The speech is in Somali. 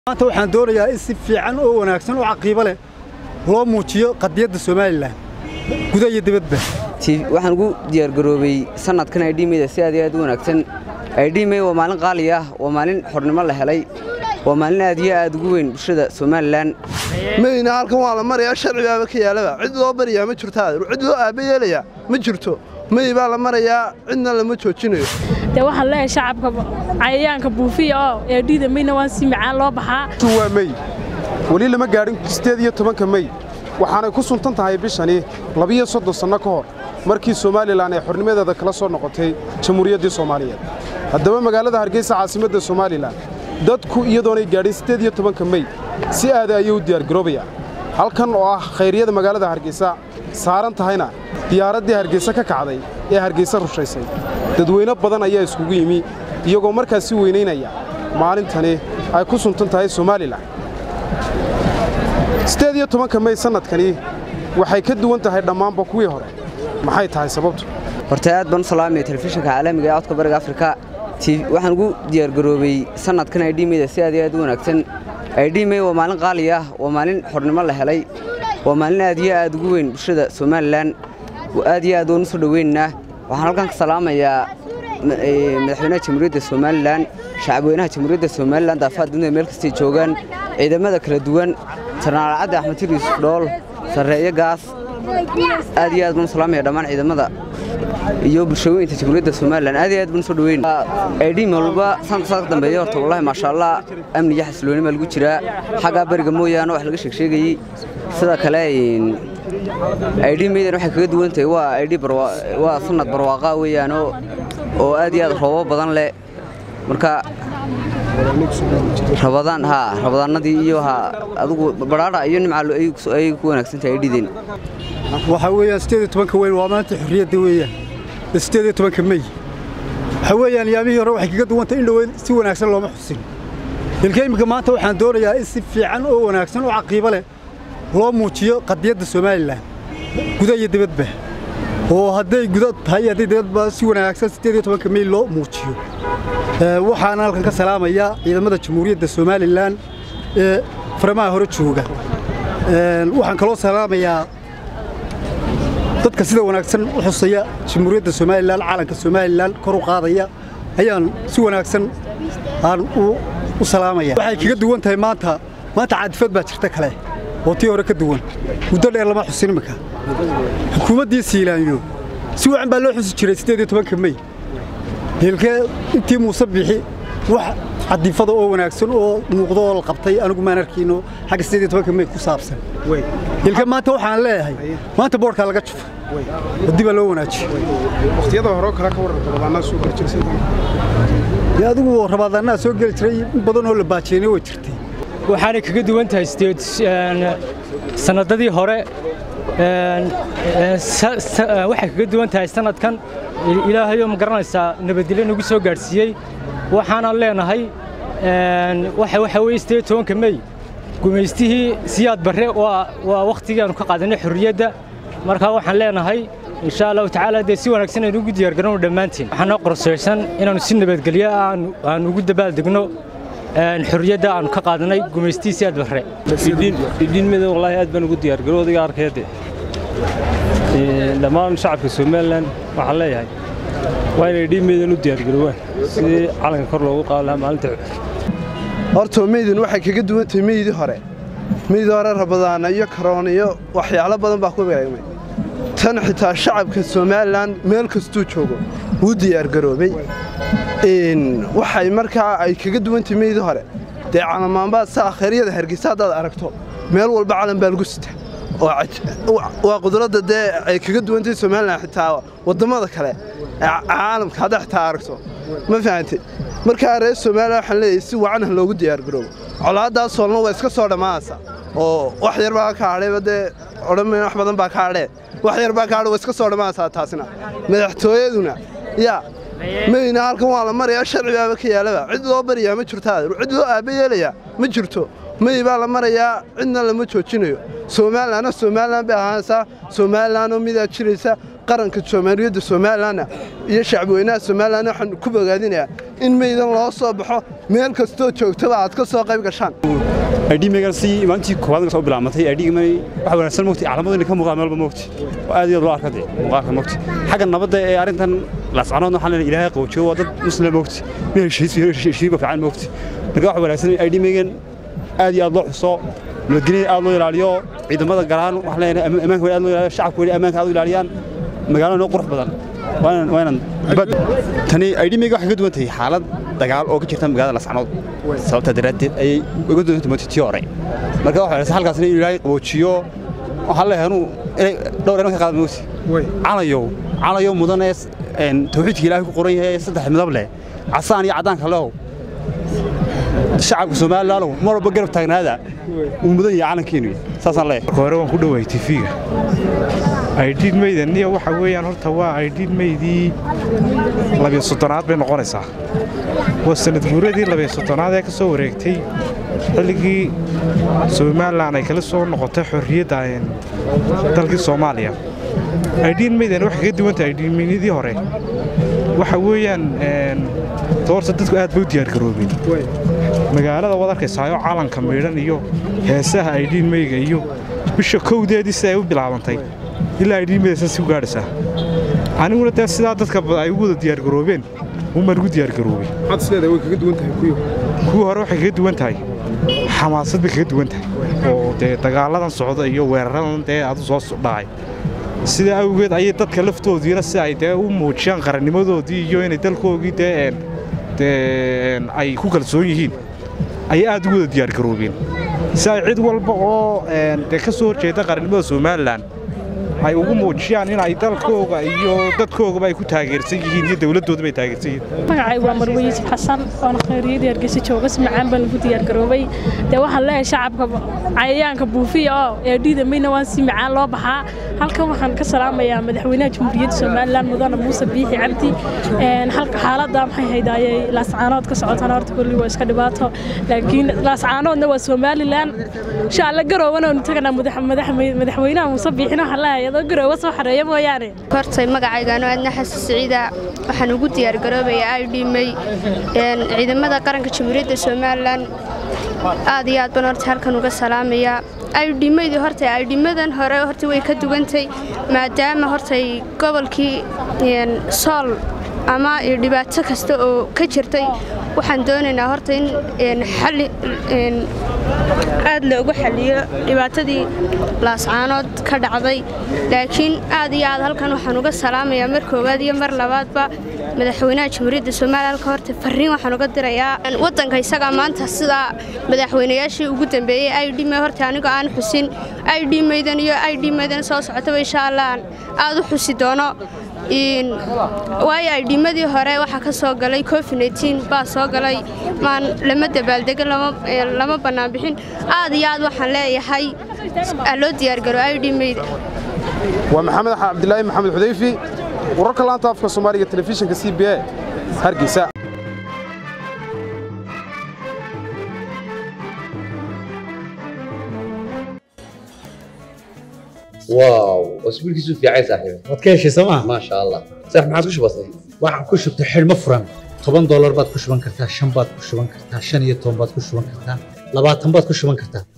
maanta waxaan doonayaa in si fiican oo wanaagsan oo caqiibo leh loo muujiyo qadiyadda somalilan guda iyo dibadba waxaan ugu diyaargaroobay sanadkan aydhimeyda si aad iyo aad u wanaagsan aydhimey waa maalin qaali ah waa maalin xornimo la helay waa maalin aad iyo aad ugu weyn bulshada somalilan mayna halkan waa la marayaa sharcibaaba ka yaalaba cid loo baryaa ma jirto cid loo aaba yeelayaa ma jirto may baa la marayaa cidna lama joojinayo dee waxaan leeyahay shacabka cayayaanka buufiya oo eedhiida mayna waan si macaan loo baxaa waa mey weli lama gaadhin sideed iyo tobanka mey waxaanay ku suntan tahay bishani labiyo soddon sanno ka hor markii somalilan ay xornimadeeda kala soo noqotay jamhuuriyaddii soomaaliyeed haddaba magaalada hargeysa caasimadda somalilan dadku iyadoonay gaadhin siddeed iyo tobanka mey si aada ayay u diyaargaroobayaan halkan oo ah khayryada magaalada hargeysa saaran tahayna diyaaraddii hargeysa ka kacday ee hargeysa rushaysay dadweyne badan ayaa iskugu yimi iyagoo markaas si weynaynaya maalintani ay ku suntan tahay somalilan siddeed iyo tobanka mey sannadkani waxay ka duwan tahay dhammaanba kuwii hore maxay tahay sababtu horta aad baan u salaamaya telefishinka caalamiga ee codka bariga afrika waxaan ugu diyaargaroobay sanadkan aydhimeyda si aad iyo aad u wanaagsan aydhimey waa maalin qaali ah waa maalin xornimo la helay waa maalin aad iyo aad ugu weyn bulshada somalilan aad iyo aad waan u soo dhoweynaynaa waxaan halkan ka salaamayaa madaxweynaha jamhuuriyadda somalilan shacabweynaha jamhuuriyadda somalilan daafaha dunida meel kastay joogaan ciidamada kala duwan sarnaal cadde axmed tir yuusuf dhool sarreeyo gaas aad iyo aad baan u salaamaya dhammaan ciidamada iyo bulshooyinka jamhuuriyadda somalilan aad iyo aad baan u soo dhaweyn aydhiim walba sanadka sanadka dambeeya horta wallahi maasha allah amni iyo xasilooni baa lagu jiraa xaggaa bariga mooyaane wax laga sheegsheegayey sida kale aydhiimeydan waxay kaga duwan tahay waa aydhi waa sanad barwaaqa weeyaan oo aad iyo aad roobo badan leh marka rabadaan haa rabadaanadii iyo haa adigu badhaadha iyo nimca ayay ku wanaagsan tahay aydhideen waxaa weeyaan siddeed iyo tobanka weyn waa maanta xorriyadda weeyaan siddeed iyo tobanka mey waxaa weeyaan yaamihii hore waxay kaga duwantay in dhoweyn si wanaagsan looma xusin ilka iminka maanta waxaan doonayaa in si fiican oo wanaagsan oo caqiibo leh loo muujiyo qadiyadda somalilan guda iyo dibadba oo hadday guda tahay hadday dibadba si wanaagsan siddeed iyo tobanka mey loo muujiyo waxaana halkan ka salaamayaa ciidamada jamhuuriyadda somalilan ee faramaha hore jooga waxaan kaloo salaamayaa dadka sida wanaagsan u xusaya jamhuuriyadda somalilan calanka somalilan kor u qaadaya ayaan si wanaagsan aan u salaamaya waxay kaga duwan tahay maanta maanta caadifad baa jirta kale oo tii hore ka duwan muddo dheer lama xusin imika xukuumaddii siilaanyo si wacan baa loo xusi jiray siddeed iyo tobanka mey hilkee intii muuse bixi wax cadifada oo wanaagsan oo muuqdo oo la qabtay anigu maan arkiino xagga siddeed iyo tobanka mey ku saabsan hilka maanta waxaan leeyahay maanta boodhkaa laga jufo waddi baa loo wanaajiyo wakhtiyada horeo kale ka warran rabadaanaa soo geli jiray dee adigu rabadaannaa soo geli jiray in badan oo la baajeenay way jirtay waxaanay kaga duwan tahay sanadadii hore waxay kaga duwan tahay sanadkan ilaahayoo ma garanaysaa nabadgelyo nagu soo gaadhsiiyey waxaanan leenahay waxa weye sideed tobanka mey gumaystihii siyaad barre waa wakhtigii aanu ka qaadanay xorriyadda markaa waxaan leenahay insha allahu tacaala dee si wanaagsan aynu ugu diyaargarano dhammaantiin waxaa noo qorsaysan inaannu si nabadgelyo aan ugu dabaaldegno xorriyadda aanu ka qaadanay gumaystii siyaad barre idhiinmeda wallaahi aad baan ugu diyaargaro odiga arkayade dhammaan shacabka somalilan waxaan leeyahay waa inay dhiinmeydan u diyaargaroowaan sidii calanka kor loogu qaado lahaa maalinta hortoo meydin waxay kaga duwan tahay meydii hore meydii hore rabadaana iyo karoon iyo waxyaalo badan baa ku beegmay tan xitaa shacabka somalilan meel kastuu joogo wuu diyaargaroobay waxay markaa ay kaga duwan tahay meydii hore dee calamaanbaad saa khayryada hargeysa haddaad aragto meel walba calan baa lagu sita waa qudradda dee ay kaga duwantahay somalilan xitaa wadammada kale caalamka haddaa xitaa aragto ma fahantay markaa reer somalilan waxaan leeyahay si wacan ha loogu diyaargaroobo colaaddaas soolna waa iska soo dhammaanaysa oo wax yar baa ka hadhayba dee odhanmayn wax badan baa ka hadhee wax yar baa ka hadhay waa iska soo dhammaanaysaa taasina madaxtooyaduna yaa mayna halkan waa la marayaa sharcibaaba ka yaalaba cid loo baryaa ma jirto cid loo aaba yeelayaa ma jirto may baa la marayaa cidna lama joojinayo somalilanna somalilan bay ahaanaysaa somalilanoo midaa jiraysa qaranka soomaaliyadda somalilanna iyo shacbweynaha somalilan waxaan ku bogaadinayaa in meydan loo soo baxo meel kastoo joogtaba aad ka soo qayb gashaan aydhiimegan si maalintii koowaad soo bilaabmatay aydhiigman waxa wanaagsan mogti calaamadu ka muuqdaan meelba mogti oo aad iyo aad loo arka dee muuqaalka mogti xagga nabadda ee arrintan laascanoodna waxaan leenahay ilaahay qaboojiyo waa dad muslim mogti meel heshiisba fiican mogti marka waxa wanaagsan aydhiimegan aad iyo aad loo xuso nabadgelya aad loo ilaaliyo ciidamada galaan waxaan leenahay ammaanka aad loo ilaaliyo shacabka weli ammaanka aad u ilaaliyaan magaalada noo qurux badan waanan tani aydhimeyga waxay ka duwan tahay xaalad dagaal oo ka jirta magaalada lascanood sababtaa daraaddeed ayay uga duwan tahay tii hore marka waxa wanaagsan halkaasna in ilaahay qaboojiyo waxaan leeyahay anuu inay dhowr eran ka qaada moogti calayow calayow mudan ee tawxiidka ilaahay ku qoran yahay saddex midab leh casaan iyo caddaanka lehow shacabka somalilaalow mar walba garab taagnaada uu mudan yahay calankeenu saasaan leeyahay hore waan ku dhowahay tifiga aydhiid meydaniya waxa weeyaan horta waa aydhiid meydii labiyo soddonaad bay noqonaysaa waa sanad guuradii labiyo soddonaad ee ka soo wareegtay xilligii somalilan ay kala soo noqotay xorriyadda dalkii soomaaliya aydhiid meydan waxay ka duwan tahay aydhiid meydii hore waxa weeyaan doorta dadku aad bay u diyaargaroobeen magaalada waad arkaysaayo calanka maydhan iyo heesaha aydhiid meyga iyo bisha kowdeedii si ay u bilaabantay ilaa aydhiidmeydasan si u gaadhaysaa aniguna dee sidaa dadka ay ugu wada diyaargaroobeen umaan ugu diyaargaroobay kuwii hore waxay kaga duwan tahay xamaasad bay kaga duwan tahay oo dee dagaaladan socda iyo weeraradan dee adu soo dhacay sidaa awgeed ayay dadka laftoodiina si ay dee u muujiyaan qarannimadoodii iyo inay dalkoogii dee dee ay ku kalsoon yihiin ayay aad ugu wada diyaargaroobeen si ay cid walba oo dee ka soo horjeeda qarannimada somalilan ay ugu muujiyaan in ay dalkooga iyo dadkoogaba ay ku taageersan yihiin iyo dowladdoodaba ay taageersan yihiin magacaygu waa marwe yuusuf xasan oona khayriyadii hargeysa jooga si macaan baan lagu diyaargaroobay dee waxaan leeyahay shacabka cayayaanka buufiya oo ee dhiidamayna waan si macaan loo baxaa halkan waxaan ka salaamayaa madaxweynaha jamhuuriyadda somalilan mudane muuse biixi cabdi halka xaaladda maxay haydayay laascaanood ka socotana horta kolli waa iska dhibaato laakiin laascaanoodna waa somalilan insha alla garowana nu taganaa madaxweynaha muuse biixina waxaan leeyahay adoo garoowa soo xareeya mooyaane hortay magacaygaano aadna xasan siciida waxaan ugu diyaargaroobayaa idhimay ciidamada qaranka jamhuuriyadda somalilan aad iyo aad baan horta halkan uga salaamayaa aydhimadii horta aydhimadan hore horta way ka dugantay maadaama hortay gobolkii sool ama dhibaato kasta oo ka jirtay waxaan doonaynaa horta in xalli aad loogu xaliyo dhibaatadii laascaanood ka dhacday laakiin aad iyo aad halkan waxaan uga salaamayaa mar koowaad iyo mar labaadba madaxweynaha jamhuuriyadda somaliya halka horta farriin waxaan uga dirayaa waddanka isagaa maanta sidaa madaxweynayaashii ugu dambeeyey i d m horta anigoo aan xusin i d maydan iyo i d maydan soo socotaba insha allah aan aad u xusi doono waayo aydhimadii hore waxaa ka soo galay covid baa soo galay maan lama dabaaldego lama bannaan bixin aad iyo aad waxaan leeyahay loo diyaargaro aydhimayda waa maxamed cabdilaahi maxamed xudayfi wararka laanta afka soomaaliga telefishinka c b a hargeysa واو اسبوع كيسو في عايز صاحبي waad ka heshay sooma ما شاء الله صح ما عادش بسيط waxaan ku shubtay xidhmo furan toban doolar baad ku shuban kartaa shan baad ku shuban kartaa shan iyo toban baad ku shuban kartaa labaatan baad ku shuban kartaa